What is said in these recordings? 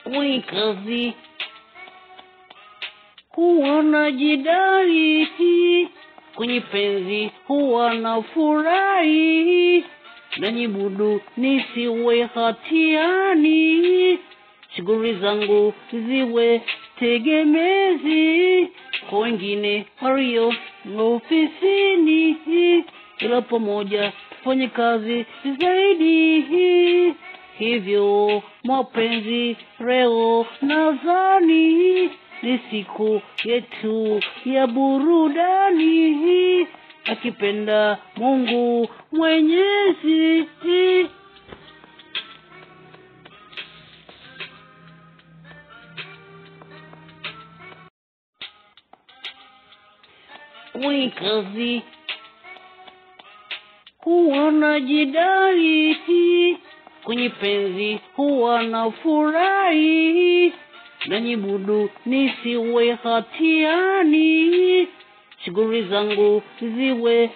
kwenye kazi huwa najidai, kwenye penzi huwa na furahi, najibudu nisiwe hatiani, shughuli zangu ziwe tegemezi kwa wengine walio ofisini, ila pamoja tufanye kazi zaidi. Hivyo mapenzi leo nadhani ni siku yetu ya burudani, akipenda Mungu Mwenyezi. Kwenye kazi huwa najidai, kwenye penzi huwa na furahi, najibudu nisiwe hatiani, shughuli zangu ziwe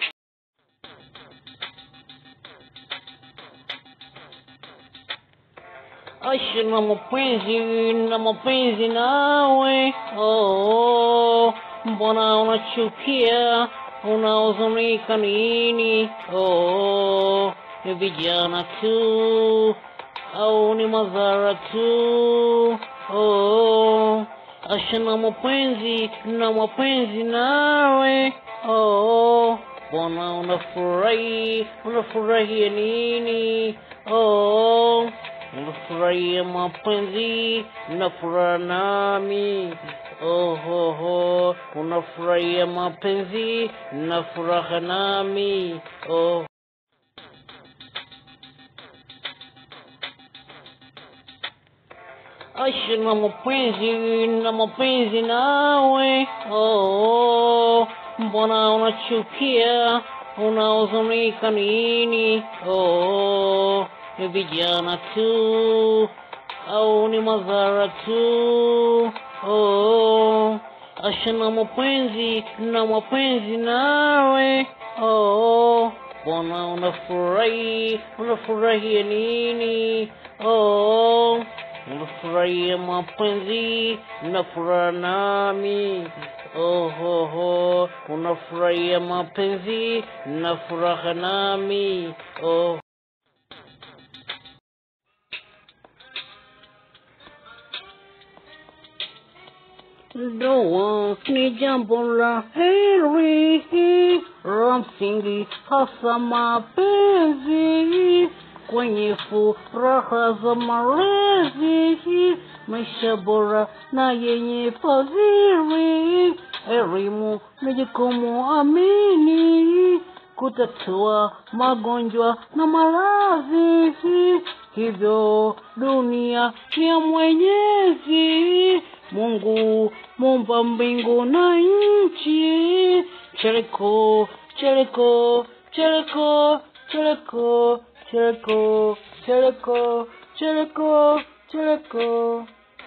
Asha na mapenzi na mapenzi nawe, oh, mbona unachukia unahuzunika nini? Oh, ni vijana tu au ni madhara tu? Oh, asha na mapenzi na mapenzi nawe, oh, mbona unafurahi unafurahia nini? Oh, unafurahia mapenzi na furaha nami oh, oh, oh. unafurahia mapenzi na furaha nami oh. Asha na mapenzi na mapenzi nawe oh, mbona unachukia unahuzunika nini? Oh, ni vijana tu au ni madhara tu? Oh, asha na mapenzi na mapenzi nawe oh, mbona unafurahi unafurahia nini? Oh, unafurahia mapenzi na furaha nami oh, oh, oh. unafurahia mapenzi na furaha nami oh. Ndoa ni jambo la heri la msingi, hasa mapenzi kwenye furaha za malezi, maisha bora na yenye fadhili. Elimu ni jukumu amini, kutatua magonjwa na maradhi. Hivyo dunia ni ya Mwenyezi Mungu, muumba mbingu na nchi. Chereko, chereko, chereko, chereko, chereko, chereko, chereko, chereko.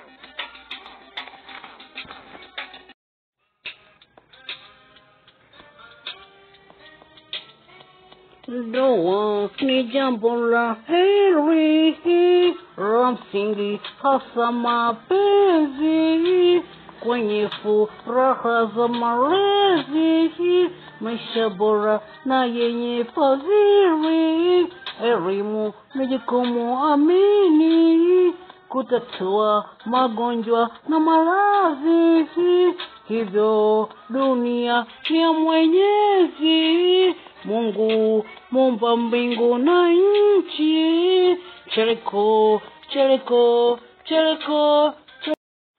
Ndoa ni jambo la heri la msingi, hasa mapenzi kwenye furaha za malezi, maisha bora na yenye fadhili. Elimu ni jukumu amini, kutatua magonjwa na maradhi. Hivyo dunia ni ya Mwenyezi Mungu, muumba mbingu na nchi. Chereko, chereko, chereko, chereko.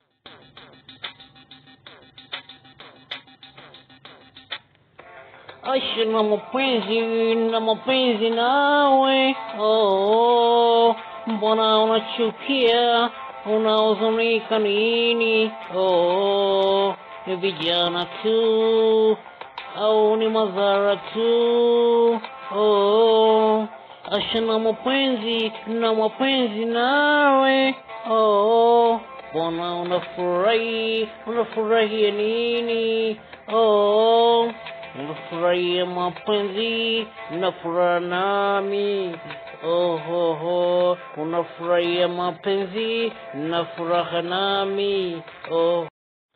Asha na mapenzi na mapenzi nawe oh, mbona unachukia unahuzunika nini? Oh, ni vijana tu au ni madhara tu? Oh, asha na mapenzi na mapenzi nawe oh, mbona unafurahi unafurahia nini? Oh, unafurahia mapenzi na furaha nami ohoho unafurahia mapenzi na furaha nami oh.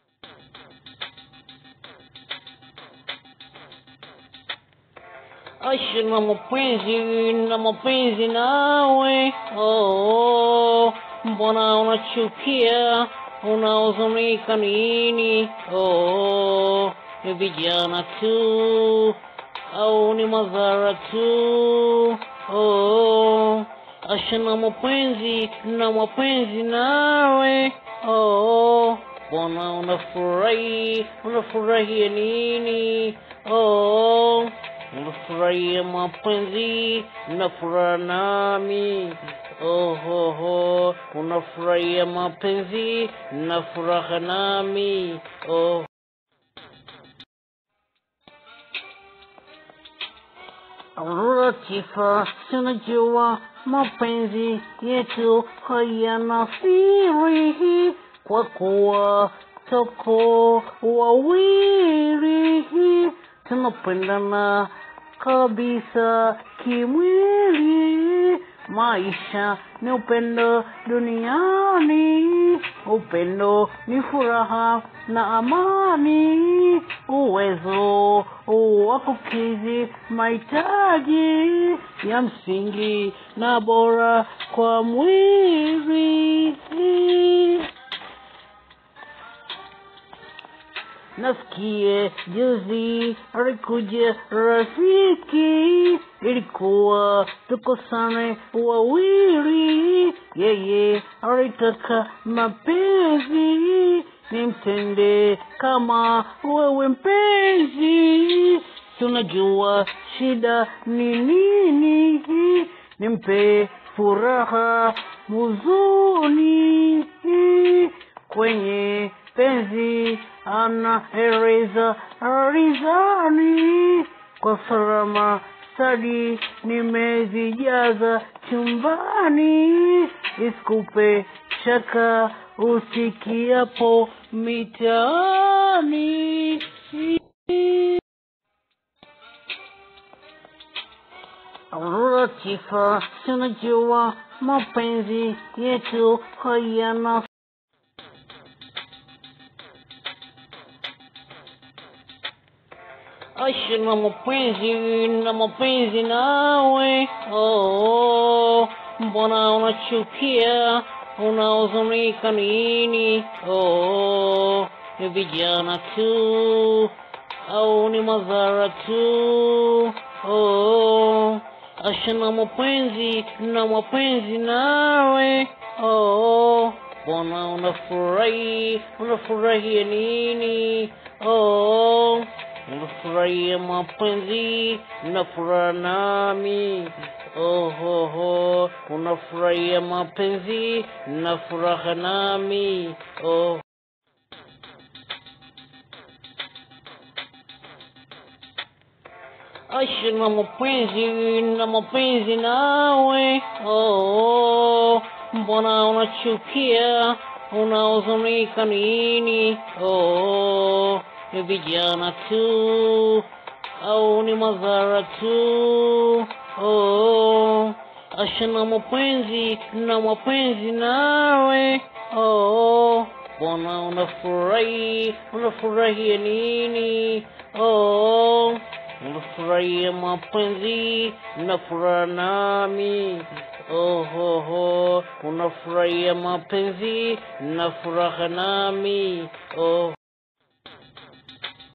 Asha na mapenzi na mapenzi nawe oh, mbona unachukia unahuzunika nini oh, ni vijana tu au ni madhara tu oh, Asha na mapenzi na mapenzi nawe oh, mbona unafurahi unafurahia nini oh, unafurahia mapenzi na furaha nami ohoho unafurahia mapenzi na furaha nami oh. Latifa, tunajua mapenzi yetu hayana siri, kwa kuwa toko wawili tunapendana kabisa kimwili. Maisha ni upendo duniani, upendo ni furaha na amani, uwezo wa kukidhi mahitaji ya msingi na bora kwa mwili. Nasikie juzi alikuja rafiki, ilikuwa tukosane wawili, yeye alitaka mapenzi, nimtende kama wewe mpenzi, tunajua shida ni nini, nimpe furaha huzuni kwenye penzi anaeleza rizani kwa salama stadi nimezijaza chumbani isikupe shaka usikiapo mitaani Latifa, tunajua mapenzi yetu hayana Asha na mapenzi na mapenzi nawe oh, mbona unachukia unahuzunika nini oh, ni vijana tu au ni madhara tu oh, Asha na mapenzi na mapenzi nawe oh, mbona unafurahi unafurahia nini oh, unafurahia mapenzi na furaha nami ohoho unafurahia mapenzi na furaha nami oh. Asha na mapenzi na mapenzi nawe oh, mbona unachukia unahuzunika nini oh, ni vijana tu au ni madhara tu oh, Asha na mapenzi na mapenzi nawe oh, mbona unafurahi unafurahia nini oh, unafurahia mapenzi na furaha nami ohoho unafurahia mapenzi na furaha nami oh.